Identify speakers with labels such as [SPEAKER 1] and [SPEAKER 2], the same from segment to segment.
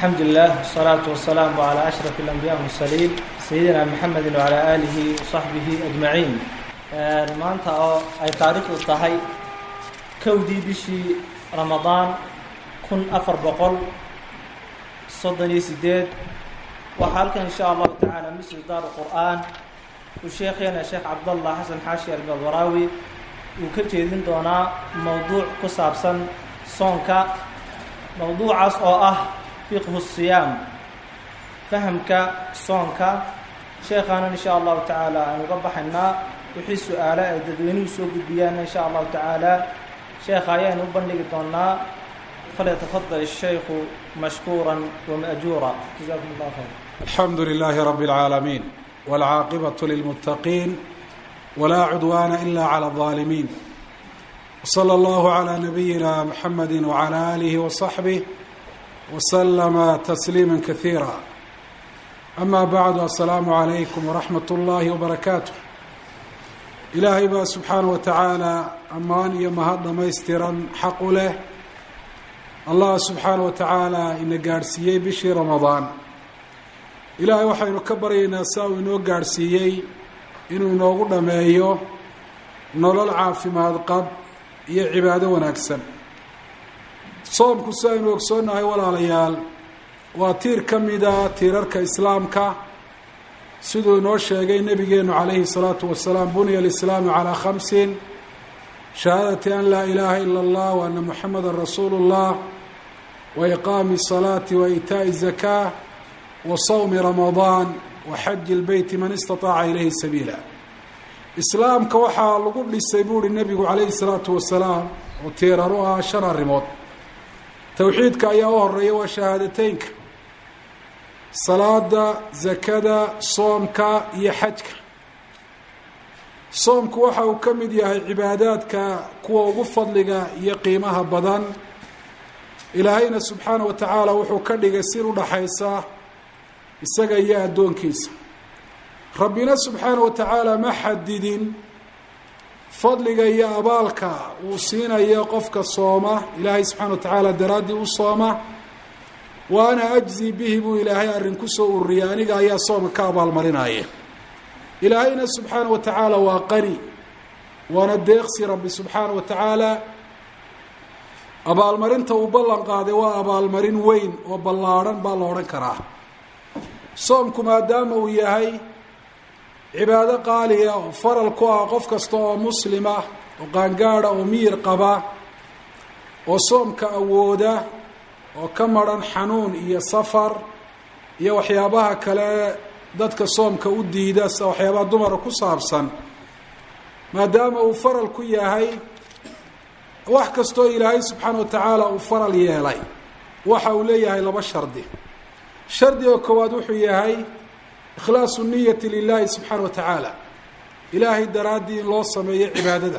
[SPEAKER 1] الحمد لله والصلاة والسلام على أشرف الأنبياء والمرسلين سيدنا محمد وعلى آله وصحبه أجمعين maanta oo ay taariikhdu tahay kowdii bishii ramadaan kun afar boqol soddon iyo sideed waxaa halkan insha allahu tacaala misri daar qur'aan uu sheekheena sheekh cabdallah xasan xaashi albabaraawi uu ka jeedin doonaa mowduuc ku saabsan soonka mowduucaas oo ah fiqhu siyaam fahamka soonka sheekhaana insha allahu tacaala aan uga baxaynaa wixii su-aale ay dadweynuhu soo gudbiyaan insha allahu tacaala sheekha ayaynu u bandhigi doonaa falyatafadal الshaykhu mashkuura wamajuura jazakum اllah khayr
[SPEAKER 2] الحمد لله رب العالمين والعاقبة للمتقين ولا عدوان إلا على الظالمين وصلى الله على نبينا محمد وعلى آله وصحبه وسلم تسليما كثيرا أما بعد السلام عليكم ورحمة الله وبركاته ilaahay baa subxaana wa tacaala ammaan iyo mahad dhamaystiran xaq u leh allah subxaana wa tacaala ina gaadhsiiyey bishii ramadaan ilaahay waxaynu ka baryaynaa saa uu inoo gaadhsiiyey inuu inoogu dhammeeyo nolol caafimaad qab iyo cibaado wanaagsan soomku si aynu ogsoonnahay walaalayaal waa tiir ka mida tiirarka islaamka siduu inoo sheegay nebigeenu calayhi الsalaatu wasalaam bunya alislaamu calaa khamsin shahaadati an laa ilaaha ila اllah wa ana muxamada rasuulu اllah wa iqaami الsalaati wa iitaaءi الzakaa wa sawmi ramadaan wa xaji اlbeyti man istaطaaca ilayhi sabiila islaamka waxaa lagu dhisay buu uhi nebigu calayhi الsalaatu wasalaam oo tiirar u ah shan arrimood towxiidka ayaa u horeeya waa shahaadateynka salaada zakada soomka iyo xajka soomku waxa uu ka mid yahay cibaadaadka kuwa ugu fadliga iyo qiimaha badan ilaahayna subxaana wa tacaala wuxuu ka dhigay sir udhaxaysa isaga iyo addoonkiisa rabbina subxaana wa tacaala ma xadidin fadliga iyo abaalka uu siinayo qofka sooma ilaahay subxana wa tacaala daraaddii u sooma wa ana ajzi bihi buu ilaahay arrin kusoo ururiyay aniga ayaa soomka ka abaalmarinaya ilaahayna subxaana wa tacaala waa qani waana deeqsi rabbi subxaana wa tacaala abaalmarinta uu ballan qaaday waa abaalmarin weyn oo ballaadhan baa la odhan karaa soomku maadaama uu yahay cibaado qaaliya oo faral ku ah qof kasta oo muslima oo qaangaada oo miyir qaba oo soomka awooda oo ka maran xanuun iyo safar iyo waxyaabaha kale dadka soomka u diida sida waxyaabaha dumara ku saabsan maadaama uu faral ku yahay wax kastoo ilaahay subxaana wa tacaala uu faral yeelay waxa uu leeyahay laba shardi shardiga koowaad wuxuu yahay ikhlaasu niyati lilahi subxaana wa tacaala ilaahay daraaddii in loo sameeyo cibaadada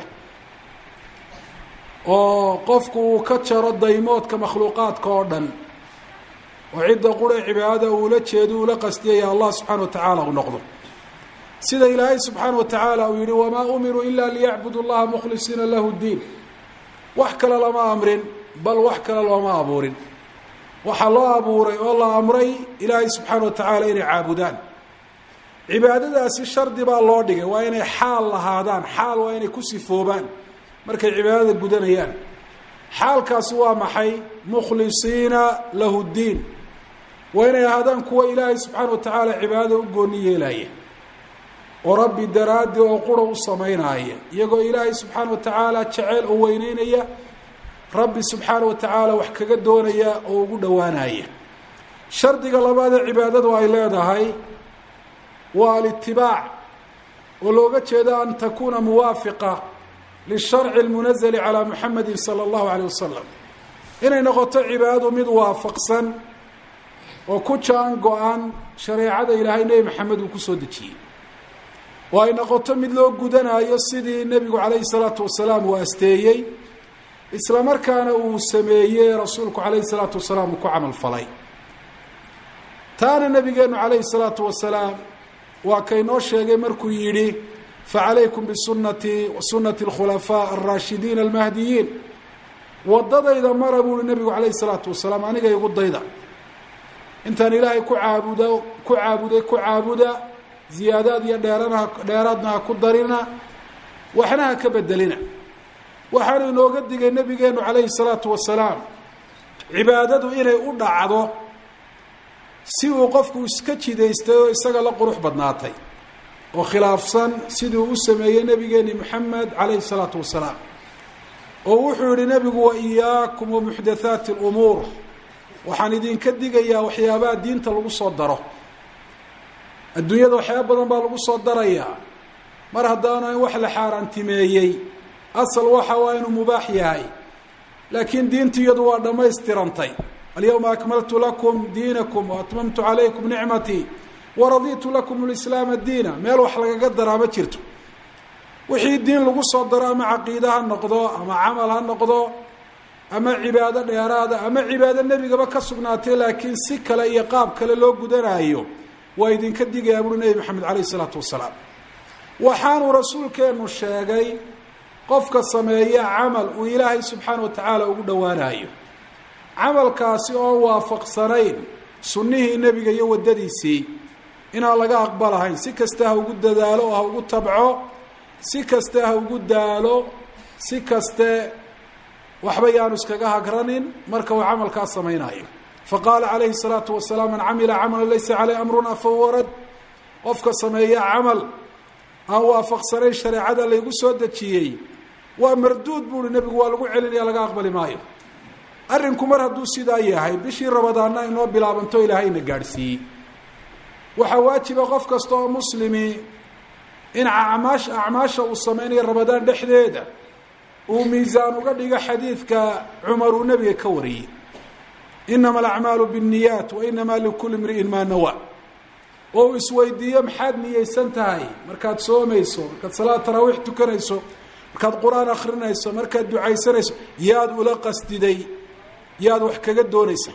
[SPEAKER 2] oo qofku uu ka jaro daymoodka makhluuqaadka oo dhan oo cidda qura cibaadada uula jeedo uula qastiyaya allah subxaana wa tacaala uu noqdo sida ilaahay subxaana wa tacaala uu yihi wamaa umiruu ila liyacbudu llaha mukhlisiina lahu ddiin wax kale lama amrin bal wax kale looma abuurin waxaa loo abuuray oo la amray ilaahay subxaana wa tacaala inay caabudaan cibaadadaasi shardi baa loo dhigay waa inay xaal lahaadaan xaal waa inay ku sifoobaan markay cibaadada gudanayaan xaalkaasi waa maxay mukhlisiina lahu ddiin waa inay ahaadaan kuwa ilaahay subxaana wa tacaala cibaadada u gooni yeelaya oo rabbi daraaddi oo qura u samaynaaya iyagoo ilaahay subxaana wa tacaala jeceyl oo weyneynaya rabbi subxaana wa tacaala wax kaga doonaya oo ugu dhowaanaya shardiga labaadee cibaadadu ay leedahay waa alitibaac oo looga jeedo an takuuna muwaafiqa lisharci lmunazali calaa muxamedin sala allahu caleyh wasalam inay noqoto cibaadadu mid waafaqsan oo ku jaan go-an shareecada ilaahay nebi maxamed uu kusoo dejiyey oo ay noqoto mid loo gudanayo sidii nebigu calayhi salaatu wasalaam uu asteeyey isla markaana uu sameeyey rasuulku calayhi salaatu wasalaam uu ku camal falay taana nabigeenu calayhi salaatu wasalaam waa kaynoo sheegay markuu yidhi facalaykum bisunatii wa sunati alkhulafaa alraashidiina almahdiyiin wadadayda mara buu uhi nebigu calayhi salaatu wasalaam aniga igu dayda intaan ilaahay ku caabudo ku caabuday ku caabuda ziyaadaad iyo dheerana dheeraadna ha ku darina waxna ha ka bedelina waxaanu inooga digay nabigeenu calayhi salaatu wasalaam cibaadadu inay u dhacdo si uu qofku iska jidaystay oo isaga la qurux badnaatay oo khilaafsan siduu u sameeyey nabigeeni moxamed calayhi salaatu wasalaam oo wuxuu yihi nebigu wa iyaakum wa muxdathaati lumuur waxaan idinka digayaa waxyaabaha diinta lagu soo daro adduunyada waxyaaba badan baa lagu soo darayaa mar haddaanu in wax la xaaraantimeeyey asal waxa waa inuu mubaax yahay laakiin diintu iyadu waa dhammaystirantay alyawma akmaltu lakum diinakum waatmamtu calaykum nicmatii waraditu lakum lislaama diina meel wax lagaga daraa ma jirto wixii diin lagu soo daro ama caqiide ha noqdo ama camal ha noqdo ama cibaado dheeraada ama cibaado nebigaba ka sugnaatay laakiin si kale iyo qaab kale loo gudanaayo waa idinka digayaa buuri nebi maxamed calayh isalaatu wasalaam waxaanuu rasuulkeenu sheegay qofka sameeya camal uu ilaahay subxaana wa tacaala ugu dhowaanayo camalkaasi oo waafaqsanayn sunnihii nebiga iyo waddadiisii inaan laga aqbalahayn si kasta ha ugu dadaalo oo ha ugu tabco si kaste ha ugu daalo si kaste waxba yaanu iskaga hagranin marka uu camalkaa samaynayo faqaala calayhi الsalaatu wasalaam man camila camala laysa caleyh amruna fahuwa rad qofka sameeya camal aan waafaqsanayn shareecada laygu soo dejiyey waa marduud buuhi nebigu waa lagu celinaya laga aqbali maayo arrinku mar hadduu sidaa yahay bishii rabadaanna inoo bilaabanto ilaahayna gaadhsiiyey waxaa waajiba qof kasta oo muslimi in acmaash acmaasha uu sameynayo rabadaan dhexdeeda uu miisaan uga dhigo xadiidka cumar uu nebiga ka wariyey inama alacmaalu biاnniyaat wa inama likuli imri'in maa nawa oo uu isweydiiyo maxaad niyeysan tahay markaad soomayso markaad salaad taraawiix tukanayso markaad qur-aan akrinayso markaad ducaysanayso yaad ula qasdiday yaad wax kaga doonaysa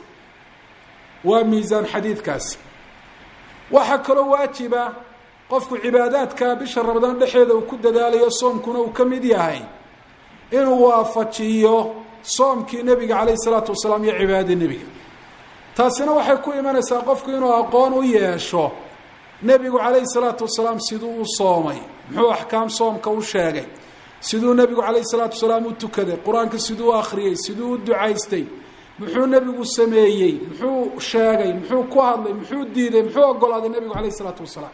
[SPEAKER 2] waa miisaan xadiidkaasi waxaa kaloo waajiba qofku cibaadaadka bisha ramadaan dhexeeda uu ku dadaalayo soomkuna uu ka mid yahay inuu waafajiyo soomkii nebiga calayh isalaatu wasalaam iyo cibaadadii nebiga taasina waxay ku imanaysaa qofku inuu aqoon u yeesho nebigu calayhi salaatu wasalaam siduu u soomay muxuu axkaam soomka u sheegay siduu nebigu calayhi salaatu wasalaam u tukaday qur-aanka siduu u akhriyey siduu u ducaystay muxuu nebigu sameeyey muxuu sheegay muxuu ku hadlay muxuu diiday muxuu ogolaaday nebigu calayh isalaatu wasalaam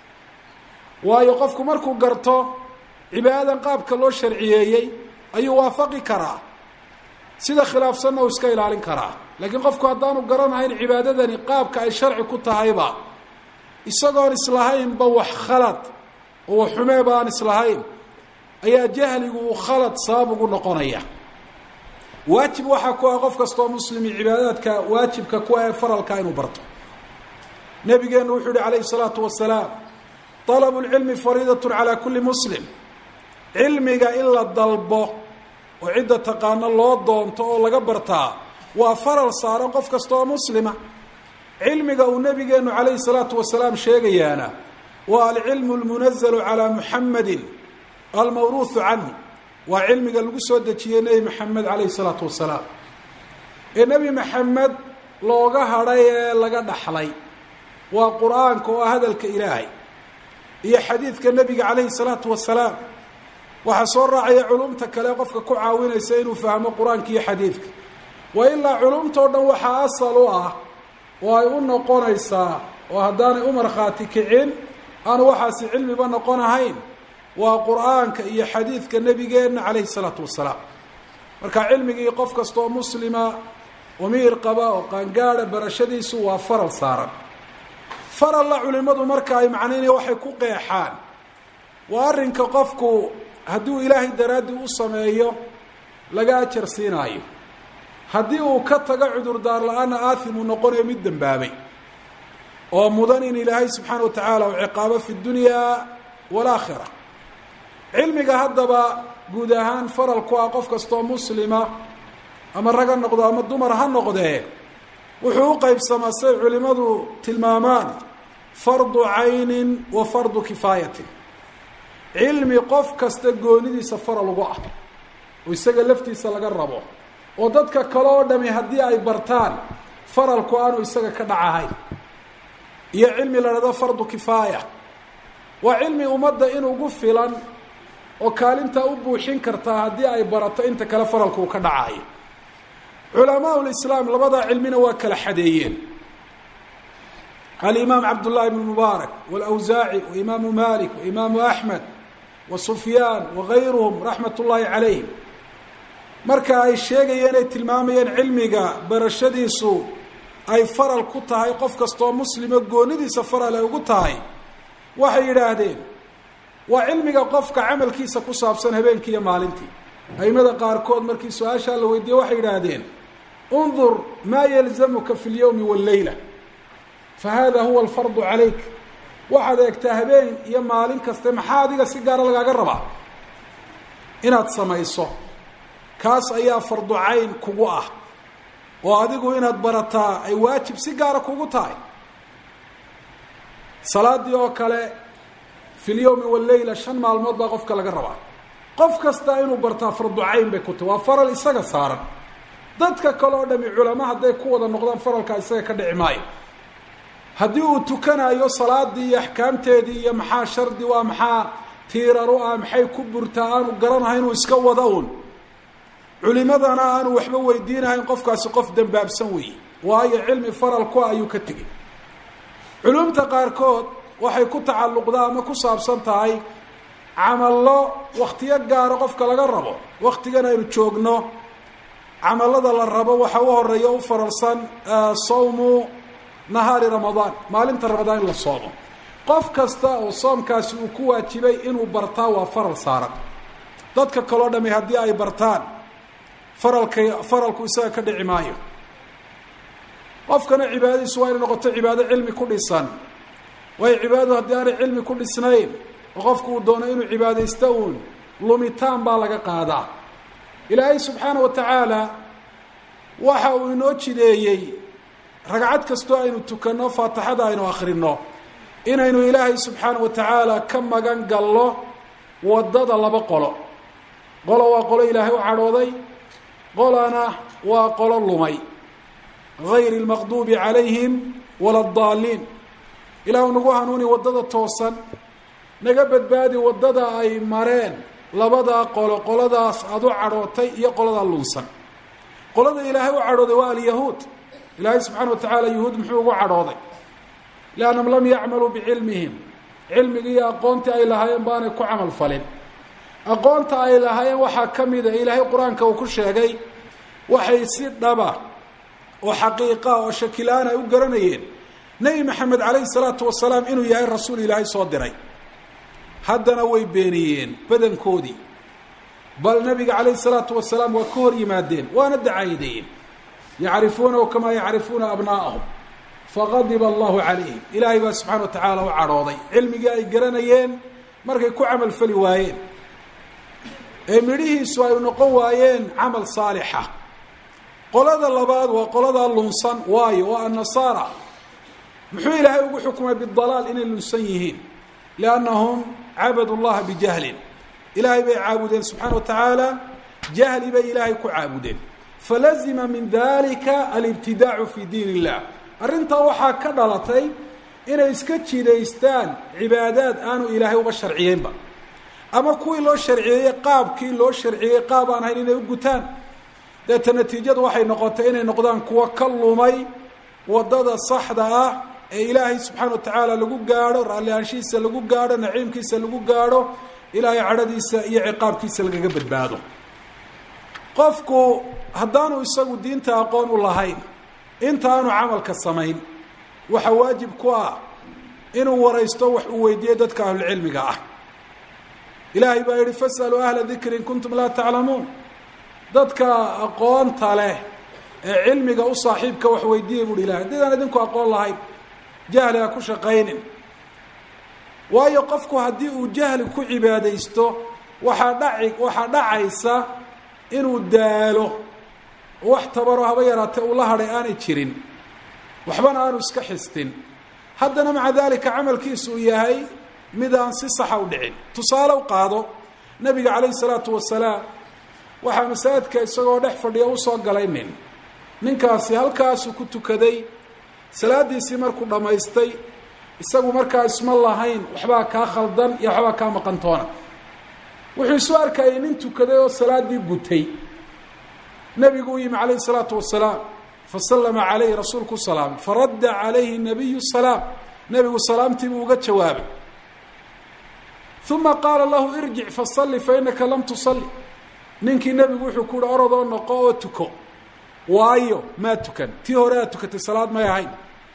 [SPEAKER 2] waayo qofku markuu garto cibaadadan qaabka loo sharciyeeyey ayuu waafaqi karaa sida khilaafsanna uu iska ilaalin karaa laakiin qofku haddaanu garanahayn cibaadadani qaabka ay sharci ku tahayba isagoon islahaynba wax khalad oo wax xumeeba aan islahayn ayaa jahligu uu khalad sabab ugu noqonaya waajib waxaa ku ah qof kastoo muslimi cibaadaadka waajibka ku ee faralka inuu barto nabigeenu wuxuu yihi calayhi salaatu wasalaam طalabu اlcilmi fariidaة calى kuli muslim cilmiga in la dalbo oo cidda taqaano loo doonto oo laga bartaa waa faral saaran qof kasta oo muslima cilmiga uu nabigeenu calayhi الsalaatu wasalaam sheegayaana waa alcilmu اlmunazalu calى muxamadi almawruuثu canhu waa cilmiga lagu soo dejiyey nebi maxamed calayhi الsalaatu wasalaam ee nebi maxamed looga hadhay ee laga dhaxlay waa qur-aanka oo ah hadalka ilaahay iyo xadiidka nebiga calayhi الsalaatu wasalaam waxaa soo raacaya culumta kale qofka ku caawinaysa inuu fahmo qur-aanka iyo xadiidka wa ilaa culumtao dhan waxaa asal u ah oo ay u noqonaysaa oo haddaanay u markhaati kicin aanu waxaasi cilmiba noqon ahayn waa qur-aanka iyo xadiidka nebigeenna calayhi الsalaatu wasalaam marka cilmigii qof kastaoo muslima umiir qaba oo qaangaada barashadiisu waa faral saaran faralla culimadu marka ay macnaynaya waxay ku qeexaan waa arrinka qofku hadduu ilaahay daraaddii u sameeyo laga ajar siinaayo haddii uu ka tago cudurdaar la-aanna aathim uu noqonayo mid dembaabay oo mudan in ilaahay subxaana wa tacaala uu ciqaabo fi dunyaa walaakhira cilmiga haddaba guud ahaan faral ku ah qof kastoo muslima ama rag ha noqdo ama dumar ha noqdee wuxuu u qeybsamaa say culimadu tilmaamaan fardu caynin wa fardu kifaayatin cilmi qof kasta goonidiisa faral ugu ah oo isaga laftiisa laga rabo oo dadka kale oo dhami haddii ay bartaan faralku aanu isaga ka dhacahayn iyo cilmi la dhahdo fardu kifaaya waa cilmi ummadda in ugu filan oo kaalintaa u buuxin kartaa haddii ay barato inta kale faralku uu ka dhacayo culamaau lislaam labadaa cilmina waa kala xadeeyeen alimaam cabdullahi bnu mubaarak walawsaaci wa imaamu malik wa imaamu axmed wa sufyaan wa gayruhum raxmat ullaahi calayhim marka ay sheegayeen ay tilmaamayeen cilmiga barashadiisu ay faral ku tahay qof kastoo muslimo goonidiisa faral ay ugu tahay waxay yidhaahdeen waa cilmiga qofka camalkiisa ku saabsan habeenkii iyo maalintii aimada qaarkood markii su-aashaa la weydiiyey waxay yidhaahdeen undur maa yalzamuka fi lyowmi walleyla fa hada huwa alfardu calayk waxaad eegtaa habeen iyo maalin kaste maxaa adiga si gaara lagaaga rabaa inaad samayso kaas ayaa fardu cayn kugu ah oo adigu inaad barataa ay waajib si gaara kugu tahay salaadii oo kale fi lyowmi walleyla shan maalmood baa qofka laga rabaa qof kasta inuu bartaa fardu cayn bay ku tahy waa faral isaga saaran dadka kale oo dhami culamo hadday ku wada noqdaan faralkaa isaga ka dhici maayo haddii uu tukanayo salaadii iyo axkaamteedii iyo maxaa shardi waa maxaa tiiraru ah maxay ku burtaa aanu garanahay inuu iska wada un culimadana aanu waxba weydiinahayn qofkaasi qof dambaabsan weeye waayo cilmi faral ku ah ayuu ka tegey culumta qaarkood waxay ku tacalluqdaa ama ku saabsan tahay camallo waktiyo gaaro qofka laga rabo waktigan aynu joogno camallada la rabo waxa u horeeya u faralsan sawmu nahaari ramadaan maalinta ramadaan in la soomo qof kasta oo soomkaasi uu ku waajibay inuu bartaa waa faral saaran dadka kaloo dhami haddii ay bartaan faralka faralku isaga ka dhici maayo qofkana cibaadadiisu waa inay noqoto cibaado cilmi ku dhisan waayo cibaadadu haddii aanay cilmi ku dhisnayn oo qofku uu doono inuu cibaadaysto uun lumitaan baa laga qaadaa ilaahay subxaana wa tacaala waxa uu inoo jideeyey ragcad kastoo aynu tukanno faatixada aynu akhrino inaynu ilaahay subxaana wa tacaala ka magan gallo waddada laba qolo qolo waa qolo ilaahay u cadhooday qolana waa qolo lumay gayri lmaqduubi calayhim wala addaaliin ilaahu nagu hanuuni waddada toosan naga badbaadi waddada ay mareen labadaa qolo qoladaas aada u cadhootay iyo qoladaa lunsan qolada ilaahay u cadhooday waa alyahuud ilaahay subxaana wa tacaala yahuud muxuu ugu cadhooday liannahum lam yacmaluu bicilmihim cilmigii iyo aqoontii ay lahaayeen baanay ku camal falin aqoonta ay lahaayeen waxaa ka mida ilaahay qur-aanka uu ku sheegay waxay si dhaba oo xaqiiqa oo shakila-aan ay u garanayeen nebi maxamed calayhi salaatu wasalaam inuu yahay rasuul ilaahay soo diray haddana way beeniyeen badankoodii bal nabiga calayhi salaatu wasalaam waa ka hor yimaadeen waana dacaayadeeyeen yacrifuunahu kamaa yacrifuuna abnaa'ahum faqadiba allahu calayhim ilaahay baa subxana wa tacaala u cadhooday cilmigii ay garanayeen markay ku camal fali waayeen ee midhihiisu ay noqon waayeen camal saalixa qolada labaad waa qoladaa lunsan waayo waa annasaara muxuu ilaahay ugu xukumay bidalaal inay lunsan yihiin liannahum cabadu llaha bijahlin ilaahay bay caabudeen subxaana wa tacaala jahli bay ilaahay ku caabudeen falazima min dalika alibtidaacu fi diin illah arrintaa waxaa ka dhalatay inay iska jidaystaan cibaadaad aanu ilaahay uba sharciyeynba ama kuwii loo sharciyeeyey qaabkii loo sharciyey qaab aan ahayn inay u gutaan deeta natiijadu waxay noqotay inay noqdaan kuwo ka lumay waddada saxda ah ee ilaahay subxaana wa tacaala lagu gaadho raalli-aanshihiisa lagu gaadho naciimkiisa lagu gaadho ilaahay cadhadiisa iyo ciqaabkiisa lagaga badbaado qofku haddaanu isagu diinta aqoon u lahayn inta aanu camalka samayn waxaa waajib ku ah inuu waraysto wax uu weydiiyo dadka ahlulcilmiga ah ilaahay baa yihi fasaluu ahla dikri in kuntum laa taclamuun dadka aqoonta leh ee cilmiga u saaxiibka wax weydiiyay buuhi ilahay haddidaan idinku aqoon lahayn jahli ha ku shaqaynin waayo qofku haddii uu jahli ku cibaadaysto waxaa dhaci waxaa dhacaysa inuu daalo wax tabaro haba yaraatee uu la hadhay aanay jirin waxbana aanu iska xistin haddana maca dalika camalkiisu uu yahay mid aan si saxa u dhicin tusaale u qaado nabiga calayhi salaatu wasalaam waxaa masaajidka isagoo dhex fadhiya usoo galay nin ninkaasi halkaasuu ku tukaday salaadiisii markuu dhammaystay isagu markaa isma lahayn waxbaa kaa khaldan iyo waxbaa kaa maqantoona wuxuu isu arkayay nin tukaday oo salaaddii gutay nebigu u yimi calayhi salaatu wasalaam fasallama calayhi rasuulku salaamay faradda calayhi nabiyu salaam nebigu salaamtiibuu uga jawaabay uma qaala lahu irjic fasalli fa inaka lam tusalli ninkii nebigu wuxuu ku uhi orodoo noqo oo tuko waayo maa tukan tii hore aad tukatay salaad may ahayn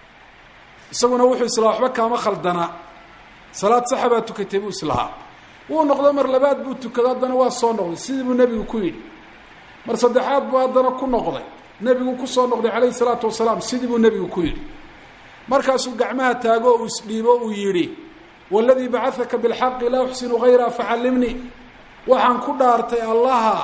[SPEAKER 2] isaguna wuxuu islahaa waxba kaama khaldanaa salaad saxa baa tukatay buu islahaa wuu noqdo mar labaad buu tukado haddana waa soo noqday sidii buu nebigu ku yidhi mar saddexaad buu haddana ku noqday nebigu kusoo noqday calayhi salaatu wasalaam sidii buu nebigu ku yidhi markaasuu gacmaha taago uu isdhiibo uu yidhi waladii bacadaka bilxaqi laa uxsinu hayraa facallimnii waxaan ku dhaartay allaha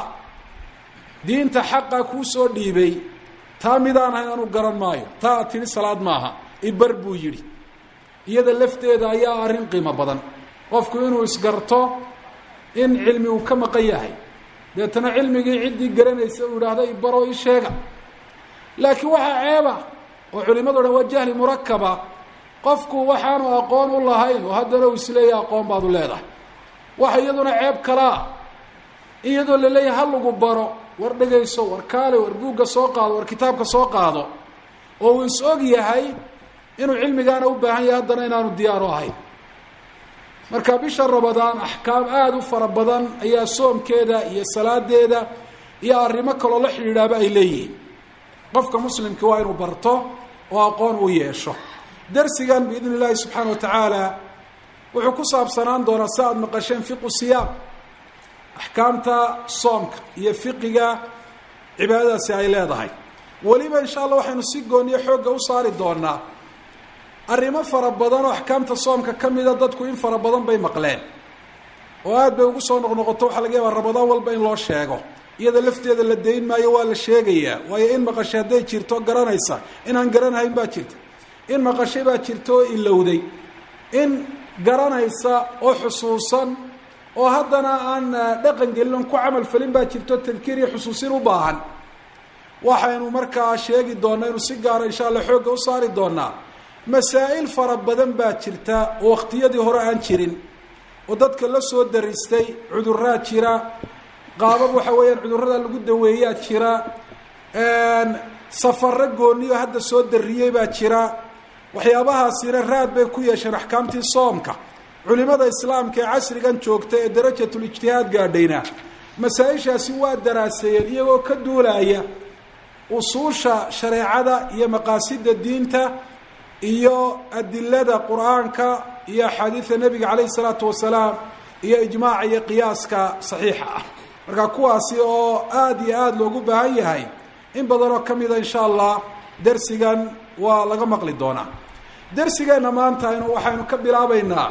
[SPEAKER 2] diinta xaqa kuu soo dhiibay taa midaan ahayn anu garan maayo taa aad tidhi salaad maaha ibar buu yidhi iyada lafteeda ayaa arrin qiimo badan qofku inuu isgarto in cilmi uu ka maqan yahay deetana cilmigii ciddii garanaysa uu idhaahdo ibaroo ii sheega laakiin waxaa ceeba oo culimadu dhan waa jahli murakaba qofku waxaanu aqoon u lahayn oo haddana uu isleeyahay aqoon baad u leedahay waxa iyaduna ceeb kalaa iyadoo la leeyahay ha lagu baro war dhegayso war kaale war buugga soo qaado war kitaabka soo qaado oo uu is og yahay inuu cilmigaana u baahan yahay haddana inaanu diyaaru ahayn marka bisha rabadaan axkaam aada u fara badan ayaa soomkeeda iyo salaadeeda iyo arrimo kaloo la xidhiidhaaba ay leeyihiin qofka muslimka waa inuu barto oo aqoon uu yeesho darsigan biidn illaahi subxaana wa tacaala wuxuu ku saabsanaan doonaa si aada maqasheen fiqu siyaam axkaamta soomka iyo fiqiga cibaadadaasi ay leedahay weliba insha allah waxaynu si gooniyo xoogga u saari doonaa arrimo fara badan oo axkaamta soomka ka mida dadku in fara badan bay maqleen oo aada bay ugu soo noqnoqoto waxaa laga yaabaa rabadaan walba in loo sheego iyada lafteeda la dayn maayo waa la sheegayaa waayo in maqashay hadday jirto garanaysa inaan garanahayn baa jirta in maqashay baa jirta oo ilowday in garanaysa oo xusuusan oo haddana aan dhaqan gelin oon ku camal falin baa jirto tadkiir iyo xusuusin u baahan waxaynu markaa sheegi doonaa inu si gaara insha allah xoogga u saari doonaa masaa'il fara badan baa jirta oo waqtiyadii hore aan jirin oo dadka la soo daristay cuduraa jira qaabab waxa weeyaan cudurrada lagu daweeyaa jira safaro gooniyo hadda soo dariyey baa jira waxyaabahaasina raad bay ku yeesheen axkaamtii soomka culimada islaamka ee casrigan joogta ee darajatul ijtihaad gaadhayna masaa-ishaasi waa daraaseeyeen iyagoo ka duulaya usuusha shareecada iyo maqaasida diinta iyo adilada qur-aanka iyo axaadiida nebiga calayhi salaatu wasalaam iyo ijmaaca iyo qiyaaska saxiixa ah marka kuwaasi oo aada iyo aada loogu baahan yahay in badanoo ka mida insha allah dersigan waa laga maqli doonaa dersigeenna maanta aynu waxaynu ka bilaabeynaa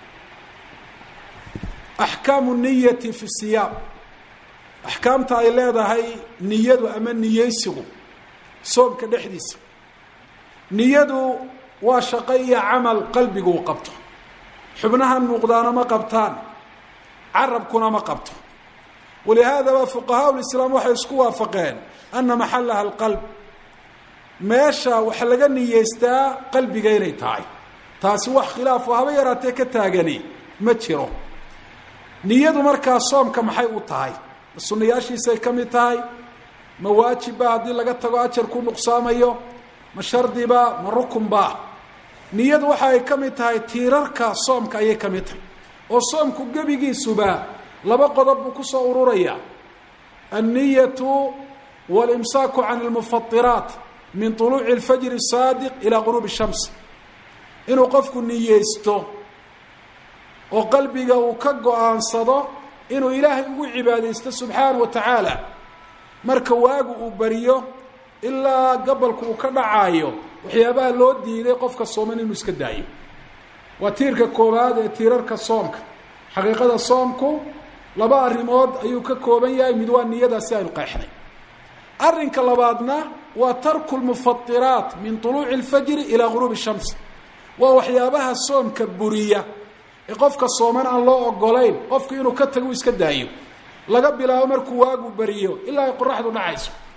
[SPEAKER 2] axkaamu niyati fi siyaam axkaamta ay leedahay niyadu ama niyeysigu soomka dhexdiisa niyadu waa shaqo iyo camal qalbigu u qabto xubnahan muuqdaana ma qabtaan carabkuna ma qabto walihaadaba fuqahaa lislaam waxay isku waafaqeen ana maxalaha alqalb meesha wax laga niyeystaa qalbiga inay tahay taasi wax khilaafo haba yaraatee ka taagani ma jiro niyadu markaa soomka maxay u tahay ma sunayaashiisay ka mid tahay ma waajibba haddii laga tago ajar ku nuqsaamayo ma shardiba ma rukunba niyadu waxa ay ka mid tahay tiirarka soomka ayay ka mid tahay oo soomku gebigiisuba laba qodob buu kusoo ururaya anniyatu walimsaaku can almufatiraat min طuluuci اlfajri الsaadiq ilaa quruubi الshams inuu qofku niyeysto oo qalbiga uu ka go-aansado inuu ilaahay ugu cibaadaysto subxaana wa tacaala marka waagu uu bariyo ilaa gabalku uu ka dhacaayo waxyaabaha loo diiday qofka sooman inuu iska daayo waa tiirka koowaad ee tiirarka soomka xaqiiqada soomku laba arrimood ayuu ka kooban yahay mid waa niyadaasi aynu qeexnay arrinka labaadna waa tarku lmufatiraat min طuluuci اlfajri ilaa guruubi shams waa waxyaabaha soomka buriya ee qofka sooman aan loo ogolayn qofku inuu ka tago u iska daayo laga bilaabo markuu waagu beriyo ilaa ay qoraxdu dhacayso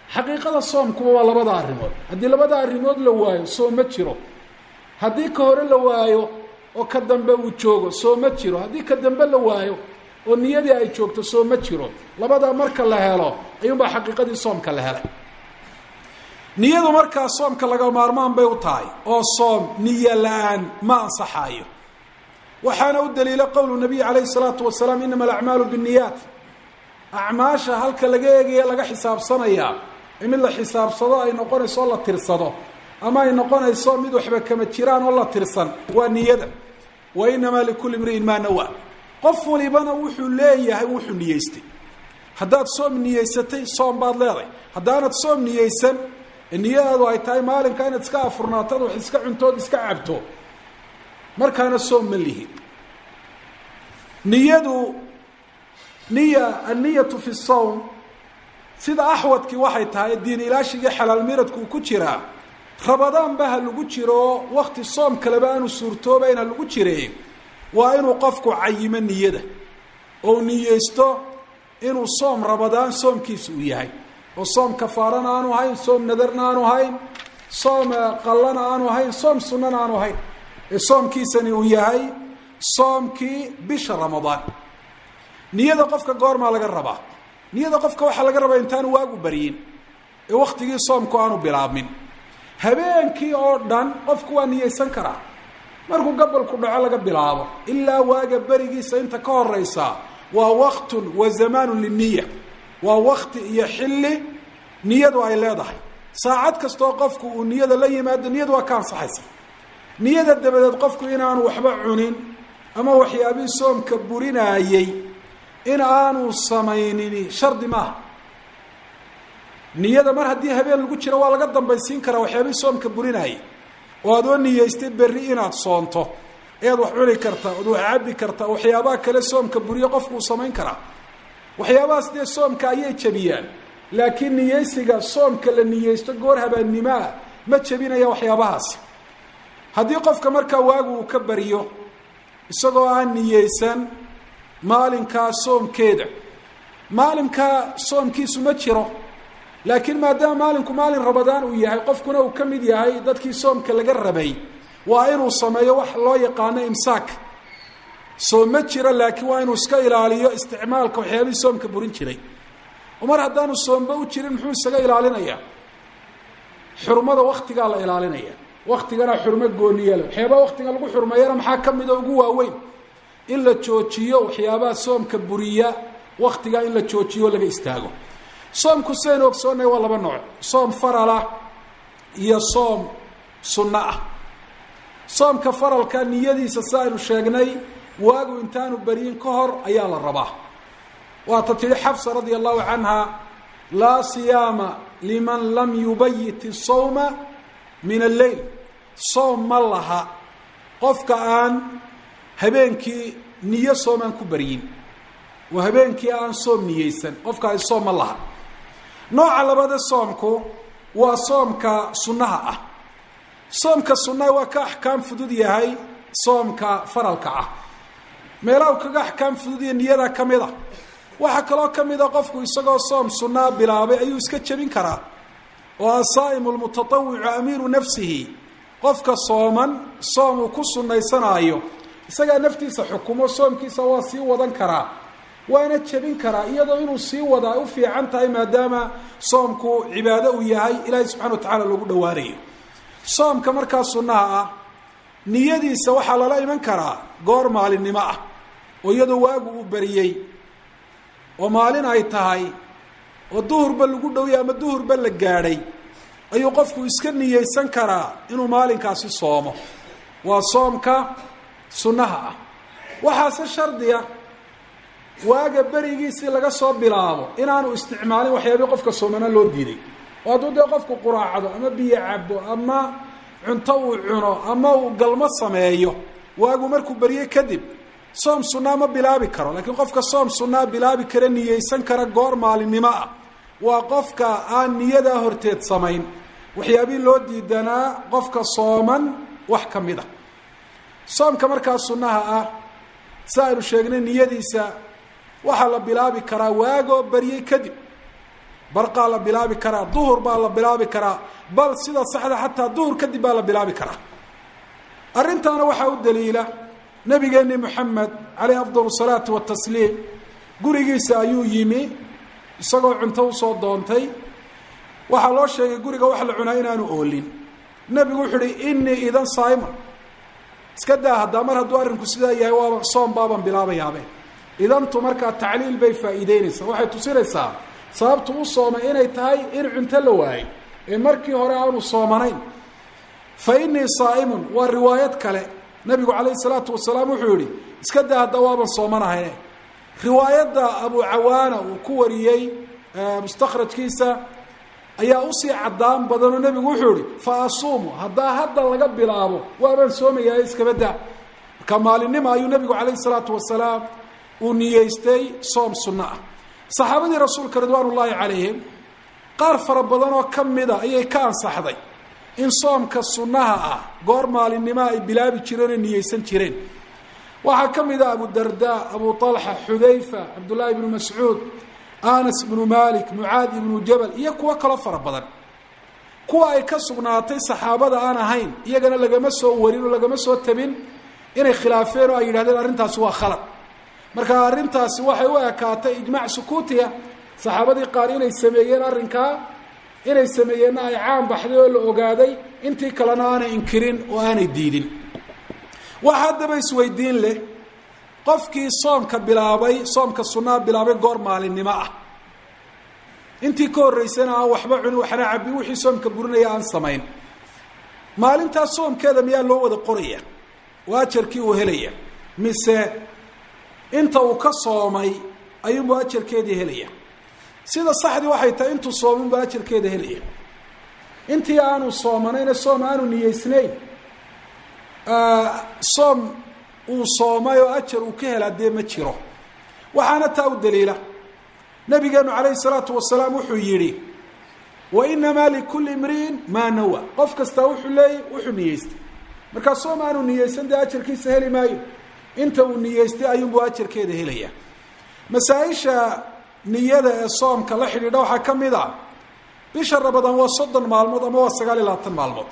[SPEAKER 2] xaqiiqada soomkuba waa labada arrimood haddii labada arrimood la waayo soom ma jiro haddii ka hore la waayo oo ka dambe uu joogo soo ma jiro haddii ka dambe la waayo oo niyadii ay joogto soo ma jiro labadaa marka la helo ayuunbaa xaqiiqadii soomka la helay niyadu markaa soomka laga maarmaan bay u tahay oo soom niyo la-aan ma ansaxaayo waxaana u daliila qowlu nabiy calayhi salaatu wasalaam inama alacmaalu binniyaat acmaasha halka laga eegaya laga xisaabsanayaa ee mid la xisaabsado ay noqonayso oo la tirsado ama ay noqonayso mid waxba kama jiraan oo la tirsan waa niyada wa inamaa likulli imri'in maa nawaa qof walibana wuxuu leeyahay wuxuu niyeystay haddaad soom niyeysatay soom baad leedahay haddaanad soom niyeysan niyadaadu ay tahay maalinka inaad iska afurnaatad wax iska cuntood iska cabto markaana soom ma lihi niyadu niya anniyatu fi sawm sida axwadkii waxay tahay diin ilaashigii xalaal miradku uu ku jiraa rabadaanba ha lagu jiro wakti soom kaleba aanu suurtoobayn ha lagu jire waa inuu qofku cayimo niyada oo niyeysto inuu soom rabadaan soomkiisa uu yahay oo soom kafaarana aanu hayn soom nadarna aanu hayn soom qallana aanu hayn soom sunnana aanu hayn ee soomkiisani uu yahay soomkii bisha ramadaan niyada qofka goormaa laga rabaa niyada qofka waxaa laga rabaa intaanu waagu baryin ee waktigii soomku aanu bilaabmin habeenkii oo dhan qofku waa niyeysan karaa markuu gabalku dhaco laga bilaabo ilaa waaga berigiisa inta ka horeysa waa waktun wa zamaanun liniya waa wakti iyo xilli niyadu ay leedahay saacad kastoo qofku uu niyada la yimaado niyadu waa ka ansaxaysa niyada dabadeed qofku inaanu waxba cunin ama waxyaabihii soomka burinaayey in aanu samaynin shardi maaha niyada mar haddii habeen lagu jiro waa laga dambaysiin karaa waxyaabihii soomka burinaayey oo aad oo niyeystay berri inaad soonto ayaad wax cuni kartaa oad wax cabbi kartaa waxyaabaha kale soomka buriyo qofku uu samayn karaa waxyaabahaas dee soomka ayay jebiyaan laakiin niyeysiga soomka la niyeysto goor habaannimoa ma jebinaya waxyaabahaasi haddii qofka markaa waagu uu ka baryo isagoo aan niyeysan maalinkaa soomkeeda maalinkaa soomkiisu ma jiro laakiin maadaama maalinku maalin rabadaan uu yahay qofkuna uu ka mid yahay dadkii soomka laga rabay waa inuu sameeyo wax loo yaqaano imsaak soom ma jiro laakiin waa inuu iska ilaaliyo isticmaalka waxyaabihii soomka burin jiray oo mar haddaanu soomba u jirin muxuu isaga ilaalinayaa xurmada waktigaa la ilaalinaya waktigana xurmo gooniyale waxyaabaha waktiga lagu xurmeeyana maxaa ka mida ugu waaweyn in la joojiyo waxyaabaha soomka buriya waktigaa in la joojiyo laga istaago soomku sidaynu ogsoonnahay waa laba nooc soom faralah iyo soom sunno ah soomka faralka niyadiisa si aynu sheegnay waagu intaanu beryin ka hor ayaa la rabaa waata tihi xafsa radia allahu canha laa siyaama liman lam yubayit isawma min alleyl soom ma laha qofka aan habeenkii niyo soom aan ku baryin oo habeenkii aan soom niyeysan qofkaasi soom ma laha nooca labada soomku waa soomka sunnaha ah soomka sunnaha waa ka axkaam fudud yahay soomka faralka ah meelaha u kaga axkaam fudud iyo niyada ka mid a waxaa kaloo ka mid a qofku isagoo soom sunnaa bilaabay ayuu iska jebin karaa oo asaa'imu lmutatawicu amiinu nafsihi qofka sooman soom uu ku sunnaysanaayo isagaa naftiisa xukumo soomkiisa waa sii wadan karaa waana jebin karaa iyadoo inuu sii wadaa ay u fiican tahay maadaama soomku cibaado uu yahay ilaahay subxana wa tacala loogu dhowaanayo soomka markaa sunnaha ah niyadiisa waxaa lala iman karaa goor maalinimo ah oo iyadoo waagu uu beriyey oo maalin ay tahay oo duhurba lagu dhowya ama duhurba la gaadhay ayuu qofku iska niyeysan karaa inuu maalinkaasi soomo waa soomka sunnaha ah waxaase shardiya waaga berigiisii laga soo bilaabo inaanu isticmaalin waxyaabii qofka soomana loo diiday oo hadduu dee qofku quraacdo ama biyo cabo ama cunto uu cuno ama uu galmo sameeyo waagu markuu beryey kadib soom sunnaa ma bilaabi karo laakiin qofka soom sunnaa bilaabi kara niyeysan kara goor maalinimo ah waa qofka aan niyadaa horteed samayn waxyaabii loo diidanaa qofka sooman wax ka mid a soomka markaa sunnaha ah si aynu sheegnay niyadiisa waxaa la bilaabi karaa waagoo baryey kadib barqaa la bilaabi karaa duhur baa la bilaabi karaa bal sida saxda xataa duhur kadib baa la bilaabi karaa arrintaana waxaa u daliila nabigeeni moxamed caleyh afdal salaatu watasliim gurigiisa ayuu yimi isagoo cunto usoo doontay waxaa loo sheegay guriga wax la cunaa inaanu oolin nebigu wuxuu uhi inii idan saima iska daa haddaa mar hadduu arrinku sidaa yahay waaba soom baaban bilaabayaabe idantu markaa tacliil bay faa'iideynaysaa waxay tusinaysaa sababtu u soomay inay tahay in cunto la waayay ee markii hore aanu soomanayn fa inii saa'imun waa riwaayad kale nabigu calayhi salaatu wasalaam wuxuu yihi iska daa hadda waaban soomanahayne riwaayadda abu cawaana uu ku wariyey mustakhrajkiisa ayaa usii caddaan badanoo nebigu wuxuu yihi fa asuumu haddaa hadda laga bilaabo waabaan soomayaa iskaba daa marka maalinima ayuu nebigu calayhi salaatu wasalaam uu niyeystay soom sunno ah saxaabadii rasuulka ridwaan ullaahi calayhim qaar fara badan oo ka mida ayay ka ansaxday in soomka sunnaha ah goor maalinnimaa ay bilaabi jireen oo niyeysan jireen waxaa ka mid a abu darda abu طalxa xudayfa cabdullaahi ibnu mascuud anas ibnu malik mucaad ibnu jabal iyo kuwo kaloo fara badan kuwa ay ka sugnaatay saxaabada aan ahayn iyagana lagama soo warin oo lagama soo tabin inay khilaafeen oo ay yidhahdeen arrintaasi waa khalad marka arrintaasi waxay u ekaatay ijmaac sukuutiya saxaabadii qaar inay sameeyeen arrinkaa inay sameeyeenna ay caan baxday oo la ogaaday intii kalena aanay inkirin oo aanay diidin waxa haddaba isweydiin leh qofkii soomka bilaabay soomka sunnaha bilaabay goor maalinimo ah intii ka horreysana aan waxba cunin waxna cabin wixii soomka burinaya aan samayn maalintaas soomkeeda miyaa loo wada qoraya oo ajarkii uu helaya mise inta uu ka soomay ayuunbu ajarkeedii helaya sida saxdii waxay tahay intuu soominbu ajarkeeda helaya intii aanu soomanayna soom aanu niyeysnayn soom uu soomay oo ajar uu ka helaa dee ma jiro waxaana taa u daliila nabigeenu calayhi salaatu wasalaam wuxuu yidhi wa inamaa likulli imri'in maa nawa qof kastaa wuxuu leeyay wuxuu niyeystay markaa soom aanu niyeysan dee ajarkiisa heli maayo inta uu niyeystay ayuunbuu ajarkeeda helaya masaa-isha niyada ee soomka la xidhiidha waxaa ka mid ah bisha rabadaan waa soddon maalmood ama waa sagaal iyo labaatan maalmood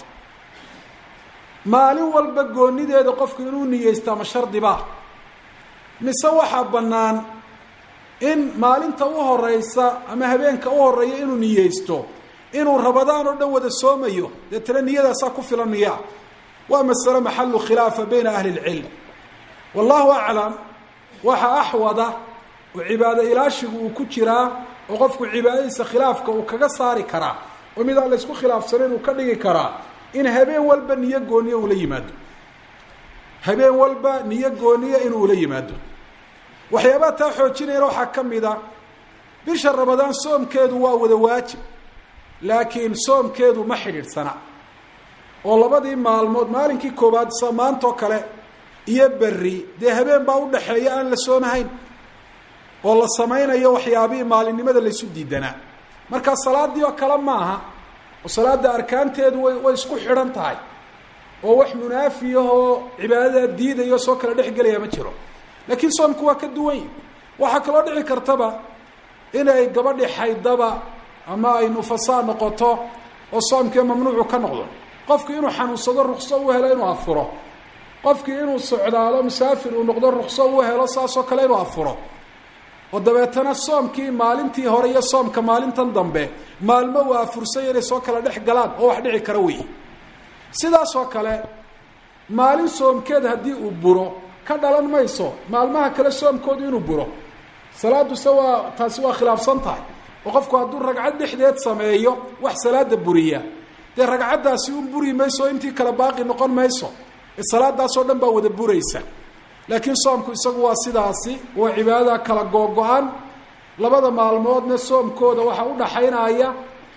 [SPEAKER 2] maalin walba goonideeda qofku inuu niyeysta ma shardibaa mise waxaa bannaan in maalinta u horeysa ama habeenka u horeeya inuu niyeysto inuu rabadaan oo dhan wada soomayo deetana niyadaasaa ku filan miyaa waa masale maxalu khilaafa bayna ahli lcilm wallahu aclam waxa axwada oo cibaado ilaashigu uu ku jiraa oo qofku cibaadadiisa khilaafka uu kaga saari karaa oo mid aan la isku khilaafsanayn uu ka dhigi karaa in habeen walba niyo gooniya ula yimaado habeen walba niyo gooniya inuu ula yimaado waxyaabaha taa xoojinayana waxaa ka mid a bisha rabadaan soomkeedu waa wada waajib laakiin soomkeedu ma xidhiidhsana oo labadii maalmood maalinkii koowaad sa maantoo kale iyo berri dee habeen baa udhaxeeya aan la soomahayn oo la samaynayo waxyaabihii maalinimada laysu diidanaa markaa salaadii oo kale maaha oo salaada arkaanteedu way way isku xidhan tahay oo wax munaafiyahoo cibaadada diidayo soo kala dhex gelaya ma jiro laakiin soomku waa ka duwan yi waxaa kaloo dhici kartaba inay gabadhi xaydaba ama ay nufasaa noqoto oo soomkii mamnuucu ka noqdo qofku inuu xanuunsado rukso u helo inuu afuro qofkii inuu socdaalo musaafir uu noqdo rukso u helo saasoo kale inuu afuro oo dabeetana soomkii maalintii hore iyo soomka maalintan dambe maalmo uu afursanya inay soo kala dhex galaan oo wax dhici kara wey sidaasoo kale maalin soomkeed haddii uu buro ka dhalan mayso maalmaha kale soomkoodu inuu buro salaaduse waa taasi waa khilaafsan tahay oo qofku hadduu ragcad dhexdeed sameeyo wax salaada buriya dee ragcaddaasi un buri mayso o intii kale baaqi noqon mayso ee salaadaasoo dhan baa wada buraysa laakiin soomku isagu waa sidaasi waa cibaadada kala googo-an labada maalmoodna soomkooda waxaa udhaxaynaya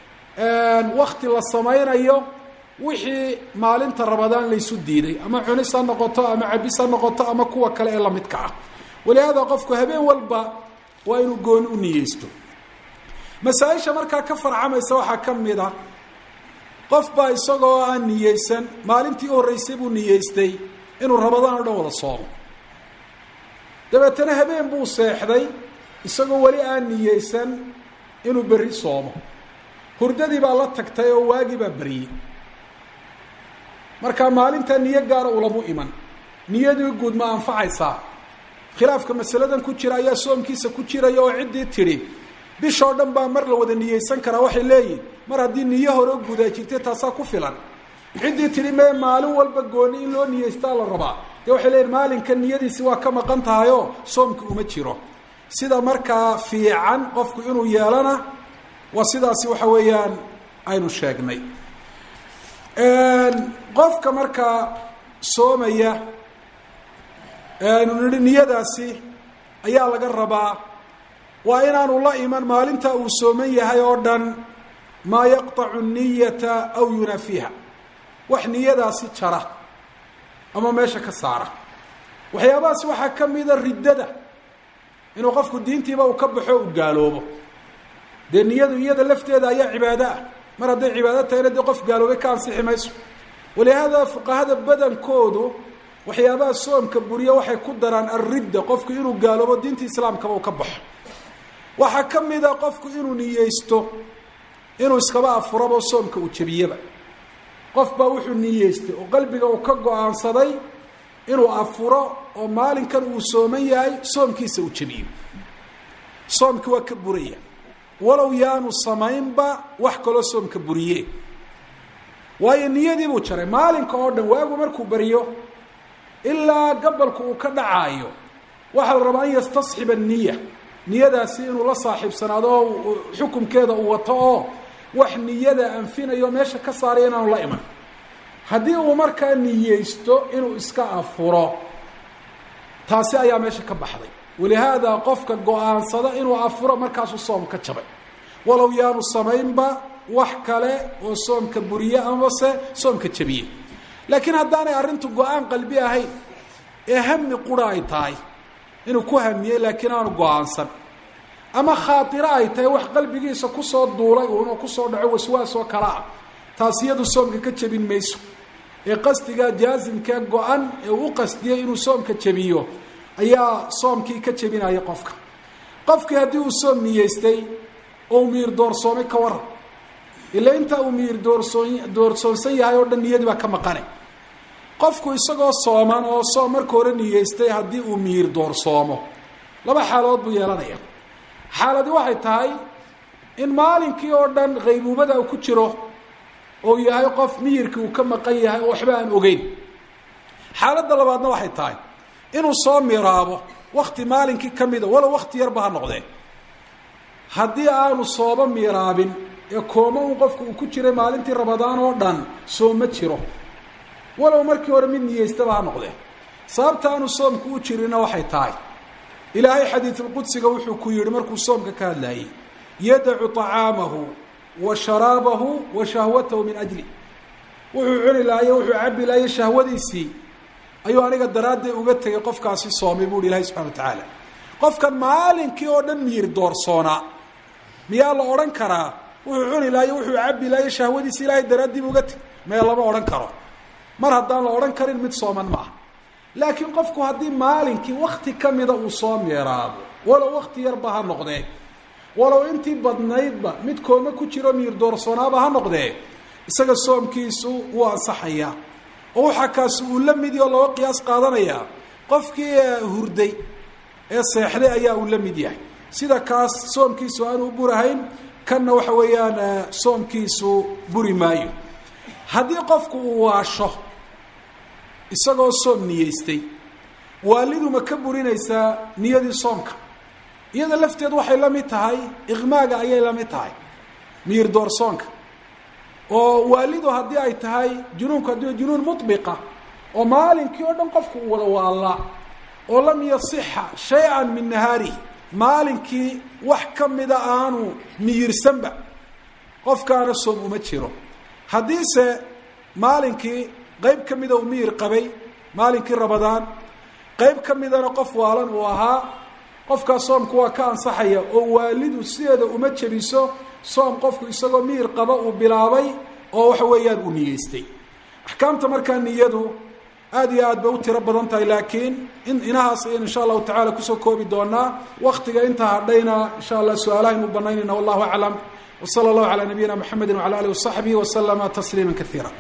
[SPEAKER 2] wakti la samaynayo wixii maalinta rabadaan laysu diiday ama cunis ha noqoto ama cabis ha noqoto ama kuwa kale ee lamidka ah walihaada qofku habeen walba waa inuu gooni u niyeysto masaa-isha markaa ka farcamaysa waxaa ka mid a qof baa isagoo aan niyeysan maalintii u horreysay buu niyeystay inuu rabadaan o dhan wada soomo dabeetana habeen buu seexday isagoo weli aan niyeysan inuu berri soomo hurdadii baa la tagtay oo waagii baa beriyey marka maalintaa niyo gaara ulamu iman niyadii guud ma anfacaysaa khilaafka masaladan ku jira ayaa soomkiisa ku jiraya oo ciddii tidhi bishoo dhan baa mar la wada niyeysan karaa waxay leeyihin mar haddii niyo hore gudaa jirtay taasaa ku filan ciddii tidhi mee maalin walba gooni in loo niyeystaa la rabaa dee waxay leeyihin maalinka niyadiisi waa ka maqan tahayoo soomki uma jiro sida markaa fiican qofku inuu yeelana waa sidaasi waxa weeyaan aynu sheegnay qofka markaa soomaya nu nihi niyadaasi ayaa laga rabaa waa inaanu la iman maalinta uu sooman yahay oo dhan maa yaqطacu niyata aw yunaafiha wax niyadaasi jara ama meesha ka saara waxyaabahaas waxaa ka mida riddada inuu qofku diintiiba uu ka baxo u gaaloobo dee niyadu iyada lafteeda ayaa cibaado ah mar hadday cibaado tahayna dee qof gaaloobay ka ansixi mayso walihaada fuqahada badankoodu waxyaabaha soomka buriya waxay ku daraan alridda qofku inuu gaaloobo diinta islaamkaba uu ka baxo waxaa ka mida qofku inuu niyeysto inuu iskaba afurabo soomka uu jebiyaba qof baa wuxuu niyeystay oo qalbiga uu ka go-aansaday inuu afuro oo maalinkan uu sooman yahay soomkiisa uu jebiyo soomki waa ka buraya walow yaanu samaynba wax kaloo soomka buriye waayo niyadii buu jaray maalinka oo dhan waagu markuu baryo ilaa gabalku uu ka dhacaayo waxaa la rabaa an yastasxiba niya niyadaasi inuu la saaxiibsanaado oo xukumkeeda uu wato oo wax niyada anfinayo meesha ka saaray inaanu la iman haddii uu markaa niyeysto inuu iska afuro taasi ayaa meesha ka baxday walihaada qofka go-aansada inuu afuro markaasuu soom ka jabay walow yaanu samaynba wax kale oo soomka buriye amase soomka jabiye laakiin haddaanay arrintu go-aan qalbi ahayn ee hami qura ay tahay inuu ku hamiyey laakiin aanu go-aansan ama khaatiro ay tahay wax qalbigiisa kusoo duulay uuna kusoo dhaco waswaas oo kale ah taas iyadu soomka ka jebin mayso ee qasdiga jaasimkee go-an ee uu u qasdiyey inuu soomka jebiyo ayaa soomkii ka jebinaya qofka qofkii haddii uu soom niyeystay oo uu miir doorsoomay ka waran ila intaa uu miir doorsoon doorsoonsan yahay oo dhan niyadii baa ka maqane qofku isagoo sooman oo soom marka hore niyeystay haddii uu miir doorsoomo laba xaalood buu yeelanaya xaaladi waxay tahay in maalinkii oo dhan qaybuubada uu ku jiro oo yahay qof miyirkii uu ka maqan yahay oo waxba aan ogeyn xaaladda labaadna waxay tahay inuu soo miraabo wakti maalinkii ka mida walow wakti yarba ha noqdee haddii aanu sooba miraabin ee kooma un qofku uu ku jiray maalintii ramadaan oo dhan soom ma jiro walow markii hore mid niyeystaba ha noqdee sababta aanu soomku u jirinna waxay tahay ilaahay xadiidulqudsiga wuxuu ku yihi markuu soomka ka hadlaayey yadacu طacaamahu wa sharaabahu wa shahwatahu min ajli wuxuu cuni lahaye wuxuu cabi lahaye shahwadiisii ayuu aniga daraadday uga tegay qofkaasi soomay buuhi ilahay subxana wa tacaala qofkan maalinkii oo dhan miyir doorsoonaa miyaa la odhan karaa wuxuu cuni lahaye wuxuu cabi lahaye shahwadiisi ilaahay daraaddii bu uga tegay mee lama odhan karo mar haddaan la odhan karin mid sooman maaha laakiin qofku haddii maalinkii wakti ka mida uu soo meeraabo walow wakti yarba ha noqdee walow intii badnaydba mid kooma ku jiro miir doorsoonaaba ha noqdee isaga soomkiisu wuu ansaxayaa oo waxaa kaasi uu la mid oo looga qiyaas qaadanayaa qofkii hurday ee seexday ayaa uu la mid yahay sida kaas soomkiisu aanu u burahayn kanna waxa weeyaan soomkiisu buri maayo haddii qofku uu waasho isagoo soom niyeystay waalidu ma ka burinaysaa niyadii soomka iyada lafteed waxay la mid tahay iqmaaga ayay la mid tahay miir doorsoonka oo waalidu haddii ay tahay junuunku haddii junuun mubiqa oo maalinkii oo dhan qofku uu wada waallaa oo lam yasixa shay-an min nahaarihi maalinkii wax ka mida aanu miyirsanba qofkaana soom uma jiro haddiise maalinkii qayb ka mida uu miyir qabay maalinkii ramadaan qayb ka midana qof waalan uu ahaa qofkaas soomku waa ka ansaxaya oo waalidu sideeda uma jebiso soom qofku isagoo miyir qaba uu bilaabay oo waxa weeyaan uu niyeystay axkaamta markaa niyadu aada iyo aad bay u tiro badan tahay laakiin in inahaas ayaynu insha allahu tacala kusoo koobi doonaa waktiga intaa hadhayna insha allah su-aalahaynu u banaynayna wallahu aclam wsala allahu calaa nabiyina mxamedi wcala alih wasaxbihi waslama tasliima kaiira